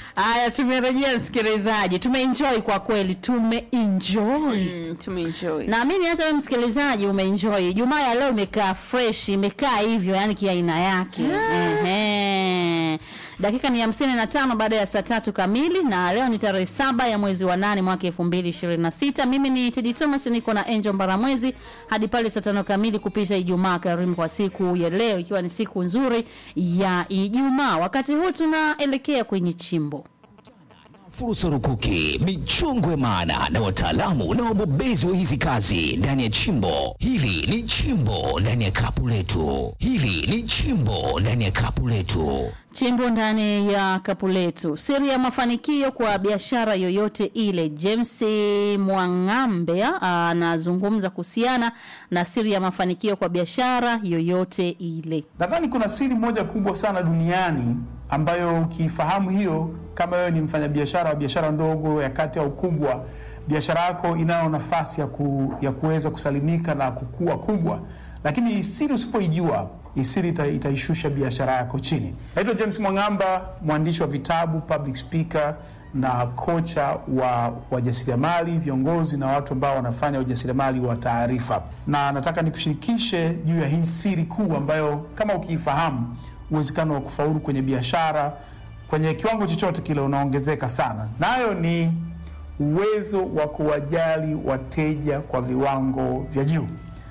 Haya, tumerejea msikilizaji, tumeenjoy kwa kweli, tumeenjoy Mm, tumeenjoy. Naamini hata wewe msikilizaji umeenjoy. Jumaa ya leo imekaa fresh, imekaa hivyo yani kiaina yake. Ehe. Dakika ni hamsini na tano baada ya saa tatu kamili na leo ni tarehe saba ya mwezi wa nane mwaka elfu mbili ishirini na sita. Mimi ni Tedi Thomas niko na Angel Mbaramwezi hadi pale saa tano kamili kupisha Ijumaa karimu kwa siku ya leo ikiwa ni siku nzuri ya Ijumaa. Wakati huu tunaelekea kwenye chimbo. Fursa rukuki, michongo ya maana na wataalamu na wabobezi wa hizi kazi ndani ya chimbo. Hili ni chimbo ndani ya kapu letu. Hili ni chimbo ndani ya kapu letu. Chimbo ndani ya kapu letu. Siri ya mafanikio kwa biashara yoyote ile. James Mwang'ambe anazungumza kuhusiana na siri ya mafanikio kwa biashara yoyote ile. Nadhani kuna siri moja kubwa sana duniani ambayo ukifahamu hiyo, kama wewe ni mfanyabiashara wa biashara ndogo ya kati au kubwa, biashara yako inayo nafasi ya, ku, ya kuweza kusalimika na kukua kubwa, lakini hii siri usipoijua, hii siri ita, itaishusha biashara yako chini. Naitwa James Mwang'amba, mwandishi wa vitabu, public speaker na kocha wa wajasiriamali, viongozi na watu ambao wanafanya ujasiriamali wa taarifa, na nataka nikushirikishe juu ya hii siri kuu ambayo kama ukiifahamu uwezekano wa kufaulu kwenye biashara kwenye kiwango chochote kile unaongezeka sana. Nayo ni uwezo wa kuwajali wateja kwa viwango vya juu,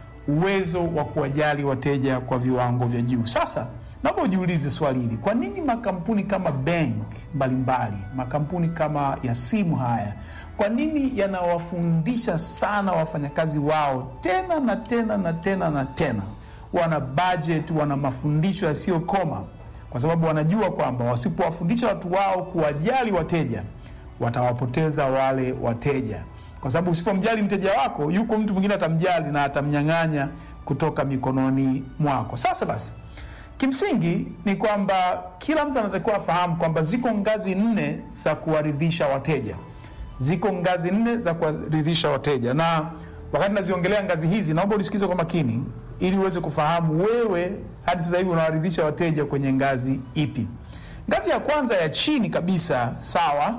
uwezo wa kuwajali wateja kwa viwango vya juu. Sasa naomba ujiulize swali hili: kwa nini makampuni kama bank mbalimbali, makampuni kama ya simu haya, kwa nini yanawafundisha sana wafanyakazi wao tena na tena na tena na tena wana budget, wana mafundisho yasiyokoma, kwa sababu wanajua kwamba wasipowafundisha watu wao kuwajali wateja watawapoteza wale wateja, kwa sababu usipomjali mteja wako, yuko mtu mwingine atamjali na atamnyang'anya kutoka mikononi mwako. Sasa basi, kimsingi ni kwamba kila mtu anatakiwa afahamu kwamba ziko ngazi nne za kuwaridhisha wateja, ziko ngazi nne za kuwaridhisha wateja, na wakati naziongelea ngazi hizi, naomba unisikize kwa makini ili uweze kufahamu wewe hadi sasa hivi unawaridhisha wateja kwenye ngazi ipi. Ngazi ya kwanza ya chini kabisa, sawa,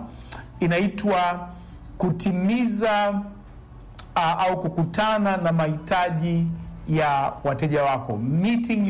inaitwa kutimiza uh, au kukutana na mahitaji ya wateja wako, meeting